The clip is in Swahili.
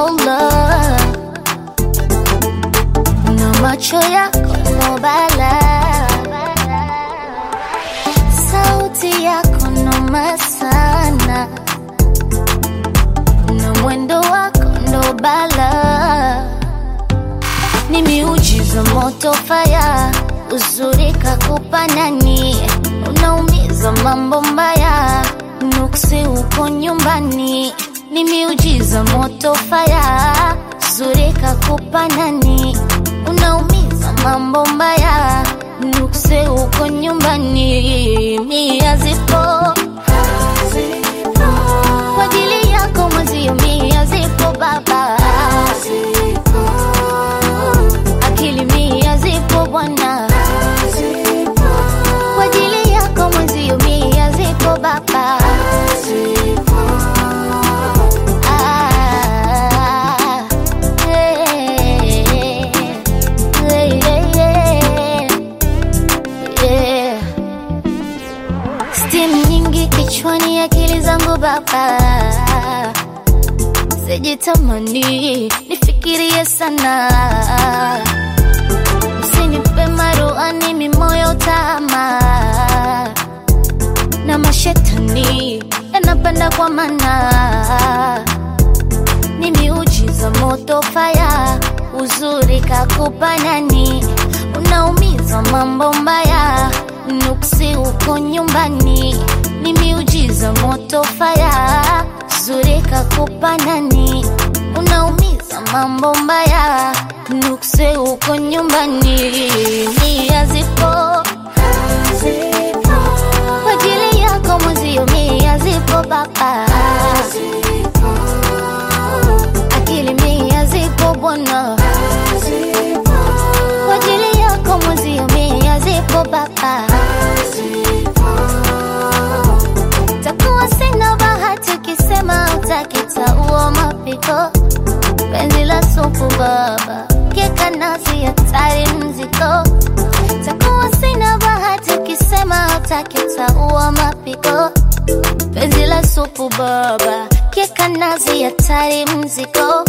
mashallah na macho yako no bala sauti yako noma sana na mwendo wako ndo bala ni miujiza moto faya uzuri kakupa nani unaumiza mambo mbaya nuksi uko nyumbani ni miujiza moto faya uzuri kakupa nani unaumiza mambo mbaya nuksi uko nyumbani mia zipo kwa ajili yako mwezio mia zipo baba akili mia zipo bwana kwa ajili yako mwezio mia zipo baba Ah, eh, eh, eh, eh. Steam nyingi kichwani, akili zangu baba, sijitamani nifikirie sana, usinipe maruani mimoyo tama na mashetani yanapanda kwa mana ni miujiza moto faya uzuri kakupa nani unaumiza mambo mbaya nuksi uko nyumbani ni miujiza moto faya uzuri kakupa nani unaumiza mambo mbaya nuksi uko nyumbani nia zipo kwa ajili yako mwezio mia zipo baba akili mia zipo bwana kwa ajili yako mwezio mia zipo baba takuwa sina bahati ukisema utakitaua mapiko penzi la supu baba keka nasi hatari mziko takuwa sina bahati ukisema utakitaua mapiko penzi la supu baba keka nazi hatari mziko